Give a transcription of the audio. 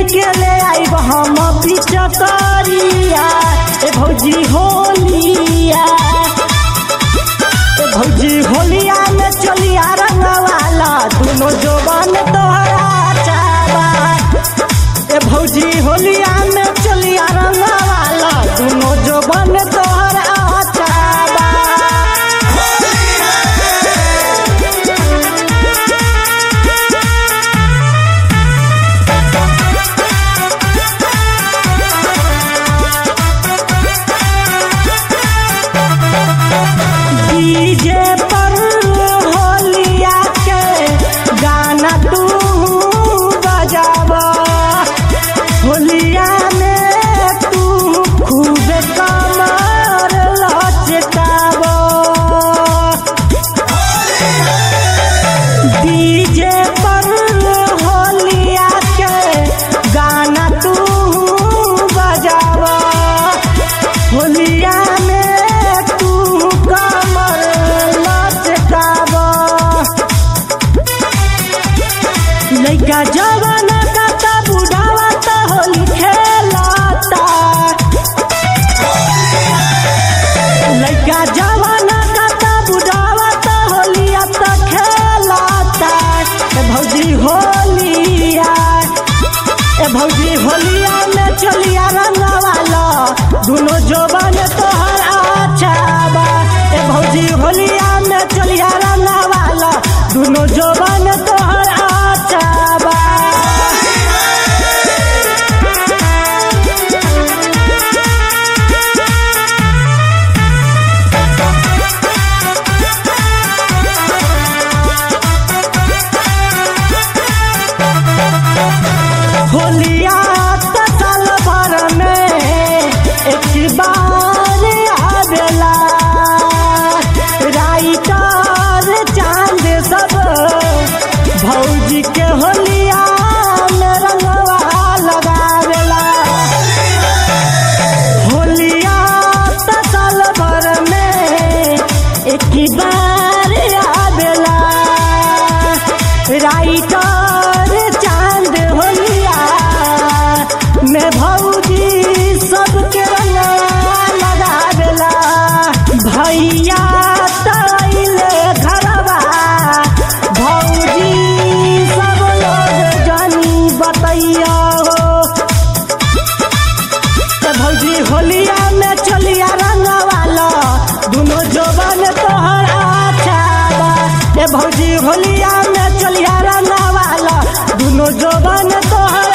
के ले आइब हम पिचकरिया ए भौजी होलिया ए भौजी होलिया में चलिया रंगवाला दोनों जोबन तोहरा चाबा ए भौजी होलिया में चलिया रंगवाला दोनों जोबन तोहरा चाबा डीजे पर होलिया के गाना तू बजावा होलिया में तू खूब कमर लचकावा डीजे पर होलिया के गाना तू बजावा होलिया में तू कमर लचकावा लइका जवान का ता बुढ़ावा ता होली खेलाता लइका जवान का ता बुढ़ावा ता होलिया ता खेलाता ए भौजी होलिया ए भौजी होलिया में चलिया रंगवाला दोनों जोबन तोहर अच्छा बा ए भौजी होलिया में चलिया रंगवाला दोनों जोबन तोहर अच्छा बा होलिया त साल भर में एक बार आवेला राइटर चांद सब भौजी के होलिया में रंगवा लगावेला होलिया त साल भर में एक बार आवेला राइटर चांद होलिया में भौजी सबके रंगवा लगावेला भैया तैले घरवा भौजी सब लोग जानी बतैया हो ए भौजी होलिया में चलिया रंगवाला दोनों जोबन तोहर अच्छा बा ए भौजी होलिया में चलिया रंगवाला दोनों जोबन तोहर